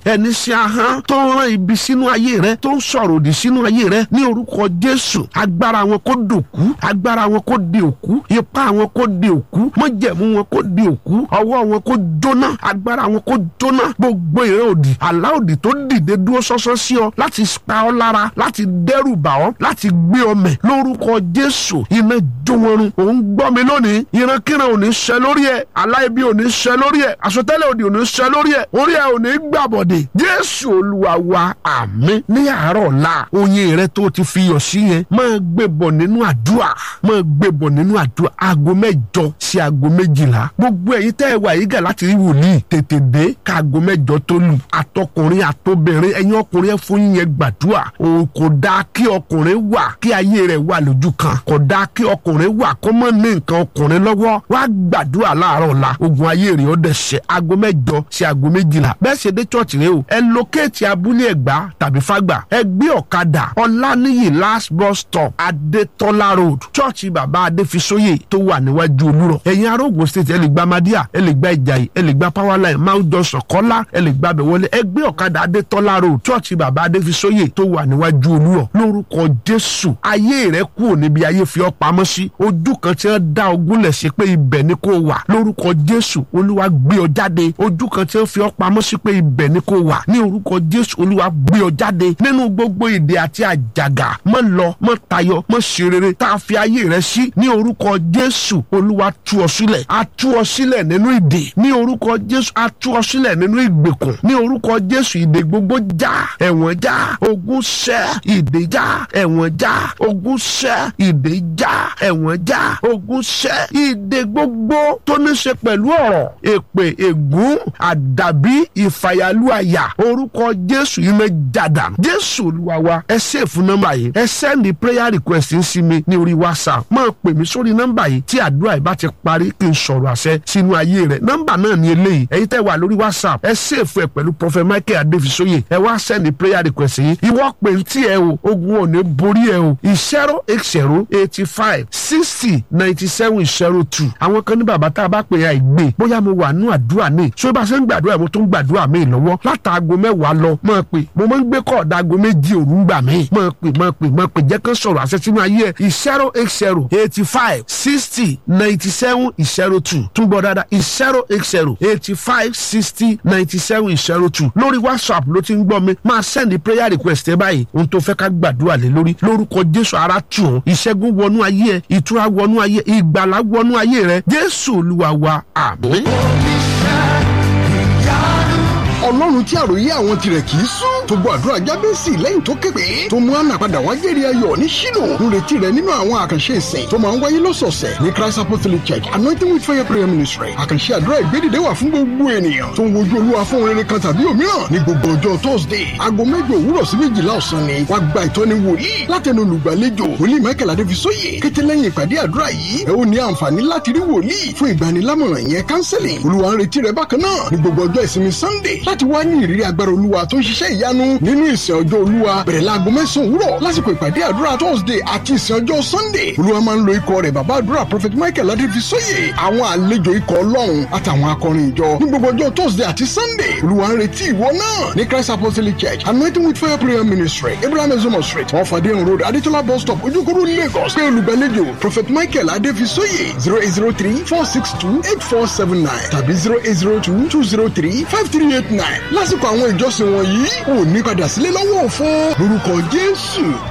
ẹni sí ahọ́n tó ń rán ibi sínú ayé rẹ tó ń sọ̀rọ̀ òdì sínú ayé rẹ ní orúkọ jésù agbára wọn kó dòkú agbára wọn kó di òkú ipá wọn kó di òkú mọ́jẹ̀mú wọn kó di òkú ọwọ́ wọn kó jóná agbára wọn kó jóná gbogbo ìran òdì àlá òdì tó dìde dúró sọ́sọ́ sí ọ láti pa ọ́ lára láti dẹ́rù bà ọ́ láti gbé ọ mẹ̀ lórúkọ jésù iná jó wọn run òun gbọ́ mi lónìí ìrankíran ò ní ṣẹ lórí ẹ aláìbí ò ní ṣẹ lórí ẹ àsọtẹ́lẹ̀ òdì ò ní ṣẹ lórí ẹ orí ẹ ò ní gbàbọ̀dẹ̀ jésù olúwa wa àmín ní àárọ̀ ọ̀la oyin rẹ tó ti fi yọ̀ sí yẹn máa gbé bọ̀ nínú àdúrà máa gbé bọ̀ nínú àdúrà aago mẹ́jọ sí aago méjìlá gbogbo ẹ̀yin tẹ́ ẹ wà yìí gà láti rí wòlíì tètè dé ká aago mẹ́jọ tó lù àtọkùnrin àtobìnrin ẹ̀yin ọkùnrin ẹ fún yín yẹn gbàdúrà o kò dáa kí ọkùnrin wà kí ayé rẹ̀ wà lójú kan kò dáa kí ọkùnrin wà kó mọ̀ ní nǹkan ọkùnrin lọ́wọ́ wá gbàdúrà láàárọ̀ ọ̀la ogun ayé rẹ̀ ó dẹ̀ ṣe aago mẹ́jọ sí aago méjìlá bẹ́ẹ̀ ṣe dé chọ́ọ̀chì rẹ o ẹ lókèétì abúlé ẹ̀gbá tàbí fágbà ẹ gbé ọ̀kadà ọ̀lànìyí last bus stop adétọ́lá road chọ́ọ̀chì bàbá adéfisóyè tó wà níwájú olúrọ̀ ẹ̀yin ará Ògùn state ẹ lè gba madia ẹ lè gba ìjàyè ẹ lè gba powerline mount johnson kọ́lá ẹ lè gba bẹ̀wọlé ẹ gbé ọ̀kadà adétọ́lá road chọ́ọ̀chì bàbá adéfisóyè tó wà níwájú olúrọ̀ lórúkọ jésù ayé rẹ kúrò níbi ayé fi ọ́ pamọ́ sí ojú kan tí wọ́n dá ogún lẹ̀ sí pé ibẹ̀ ni kò wà lórúkọ jésù olúwa gbé ọ jáde ojú kan tí wọ́n fi ọ́ pamọ́ sí pé ibẹ̀ ni kò wà ní orúkọ jésù olúwa gbé ọ jáde nínú gbogbo ìdè àti àjàgà mọ́ lọ mọ́ tayọ mọ́ ṣe rere tá a fi ayé rẹ sí ní orúkọ jésù olúwa tú ọ sílẹ̀ a tú ọ sílẹ̀ nínú ìdè ní orúkọ jésù a tú ọ sílẹ̀ nínú ìgbèkùn ní orúkọ jésù ìdè gbogbo já ẹ̀wọ̀n já ogun ṣẹ́ ìdè já ẹ̀wọ̀n já ogun ṣẹ́ ìdè já ẹ̀wọ̀n já ogun ṣẹ́ ìdè gbogbo tó ní ṣe pẹ̀lú ọ̀rọ̀ èpè ègún àdàbí ìfàyàlúàyà orúkọ jésù yìí mẹ́ jàdà jésù olúwa wa ẹ sèfù nọ́mbà yìí ẹ sẹ́ndì prayer request ń sí mi ní orí whatsapp máa pè mí sórí nọ́mbà yìí tí àdúrà yìí bá ti parí kí n sọ̀rọ̀ àṣẹ sínú ayé rẹ̀ nọ́mbà náà ní eléyìí ẹ̀yin tẹ́ wà lórí whatsapp ẹ sèfù ẹ pẹ̀lú prophet michael adéfisóyè ẹ wá sẹ́ndì prayer request yìí ìwọ pè ń tí ẹ o ogun ò ní borí ẹ o zero eight zero eighty five sixty ninety seven zero two àwọn kan ní bàbá tá a bá pè é àìgbé bóyá mo wà nú àdúrà ní so bá a ṣe ń gbàdúrà mo tún gbàdúrà mi lọ́wọ́ látàgò mẹ́wàá lọ máa pè mo máa ń gbé kọ́ọ̀dà aago méjì òru ń gbà mí máa pè máa pè máa pè jẹ́ kán sọ̀rọ̀ àṣẹ sínú ayé ẹ̀ zero eight zero eighty five sixty ninety seven zero two tún gbọ́ dáadáa zero eight zero eighty five sixty ninety seven zero two lórí whatsapp ló ti ń gbọ́ mi máa send prayer request ẹ báyìí ohun tó fẹ́ ká gbàdúrà lé lórí lórúkọ jésù ara tù ọ́ ìṣẹ́gun wọnú ayé ẹ ìtura wọnú ayé ìgbàlá wọnú ayé rẹ jésù olúwa wa àmín. ọlọ́run tí àròyé àwọn tirẹ̀ kì í sún tó gbọ́ àdúrà jábẹ́sì lẹ́yìn tó képe tó mú àná padà wá jẹ́rìí ayọ̀ ní ṣílò nírètí rẹ̀ nínú àwọn àkànṣe ìsìn tó máa ń wáyé lọ́sọ̀ọ̀sẹ̀ ní christ apostolic church anointing with fire prayer ministry àkànṣe àdúrà ìgbédìde wà fún gbogbo ènìyàn tó ń wojú olúwa fún rere kan tàbí òmíràn ní gbogbo ọjọ́ thursday aago mẹ́jọ òwúrọ̀ sí méjìlá ọ̀sán ni wàá gba ìtọ́ni wòlíì látẹnu olùgbàlejò wòlíì michael adéfisóyè kété lẹ́yìn ìpàdé àdúrà yìí ẹ ó ní àǹfààní láti rí wòlíì fún ìgbanilámọ̀ràn yẹn counseling olúwa ń retí rẹ bákan náà ní gbogbo ọjọ́ ìsinmi sunday láti wá ní ìrírí agbára olúwa tó ń ṣiṣẹ́ ìyanu nínú ìsìn ọjọ́ olúwa bẹ̀rẹ̀ láago mẹ́sàn-án òwúrọ̀ lásìkò ìpàdé àdúrà thursday àti ìsìn ọjọ́ sunday olúwa máa ń lo ikọ̀ rẹ̀ bàbá àdúrà prophet michael adéfisóyè àwọn àlejò ikọ̀ ọlọ́run àtàwọn akọrin ìjọ ní gbogbo ọjọ́ thursday àti sunday olúwa ń retí ìwọ náà ní christ apostolic church anointing with fire prayer ministry abraham ezomo street wọn fàdé road adétọ́lá bus stop ojúkúrú lagos pé olùgbàlejò prophet michael adéfisóyè zero eight zero three four six two eight four seven nine tàbí zero eight zero two two zero three five three eight nine lásìkò àwọn ìjọsìn wọ̀nyí ò ní padà sílé lọ́wọ́ òfo lórúkọ jésù.